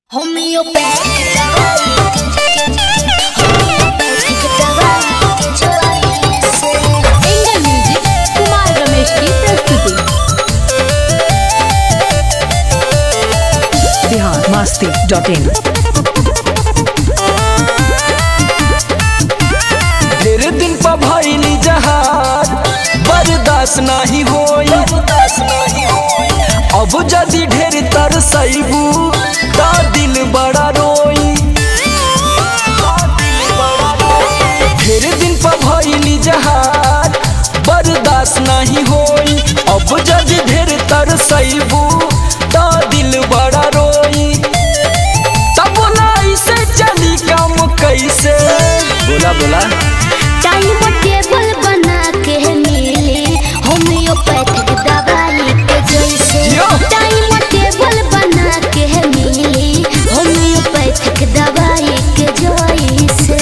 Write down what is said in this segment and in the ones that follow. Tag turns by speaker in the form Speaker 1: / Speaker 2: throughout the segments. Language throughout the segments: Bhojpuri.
Speaker 1: होम्योपैथिक दवाई होम्योपैथिक दवाई के जोड़ी से
Speaker 2: एंगल म्यूजिक कुमार रमेश की प्रस्तुति
Speaker 3: बिहार मस्ती डॉट इन
Speaker 4: ढेर दिन पर भइली जहाज बर्दाश्त नाही होई अब जदि ढेर तरसैबू त दिल बड़ा रोई ढेर दिन पर भइली जहाज बर्दाश्त नाही होई अब जदि ढेर तरसैबू त दिल बड़ा रोई तब बोला ऐसे चली काम कैसे बोला बोला
Speaker 1: टाइम टेबल बना के मिली होम्योपैथिक दवाई के जैसे
Speaker 4: यो।
Speaker 1: टाइम टेबल बना के मिली होम्योपैथिक दवाई के जैसे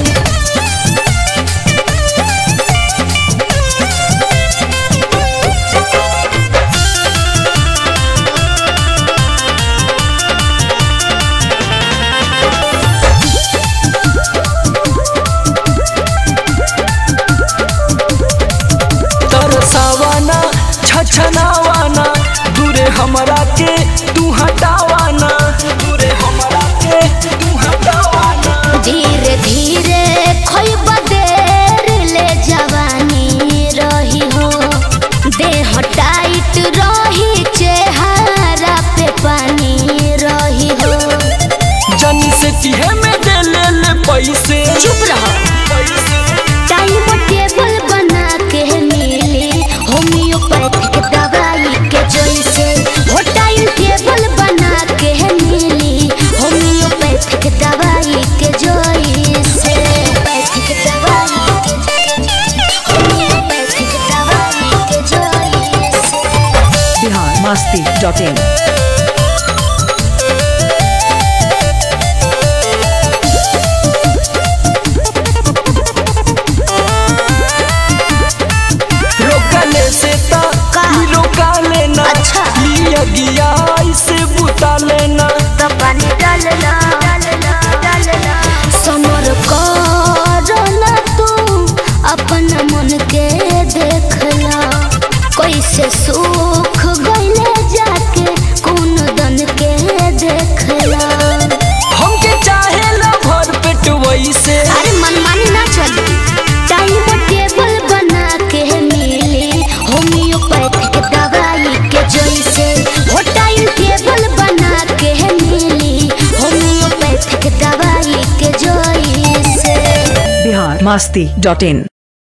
Speaker 4: तरसावाना छछनावाना दूरे हमरा के तू हटावाना दूरे हमरा के तू हटावाना
Speaker 1: धीरे धीरे खोइब देर ले जवानी रही हो देह टाइट रही चेहरा पे पानी रही हो
Speaker 4: जनी से तिहे में दे ले ले पैसे
Speaker 1: चुप रहो टाइम टेबल बना के मिली होम्योपैथिक दवाई के जैसे हो टाइम टेबल बना के मिली होम्योपैथिक दवाई के जैसे होम्योपैथिक दवाई के होम्योपैथिक दवाई के जैसे
Speaker 3: बिहार मस्ती डॉट इन
Speaker 4: रोकले से ता
Speaker 1: का?
Speaker 4: ई रोका लेना
Speaker 1: अच्छा।
Speaker 4: ई अगिया ऐसे बुता लेना
Speaker 1: तो पानी डालना डालना समर करना तू अपन मन के देखला कैसे सुख गईले जाके कौन दन के देखला
Speaker 4: हमके चाहे ला भर पेट वैसे
Speaker 1: अरे मनमानी ना चली टाइम टेबल बना के मिली होम्योपैथिक दवाई के जैसे हो टाइम टेबल बना के मिली होम्योपैथिक दवाई के जैसे
Speaker 3: बिहार मस्ती डॉट इन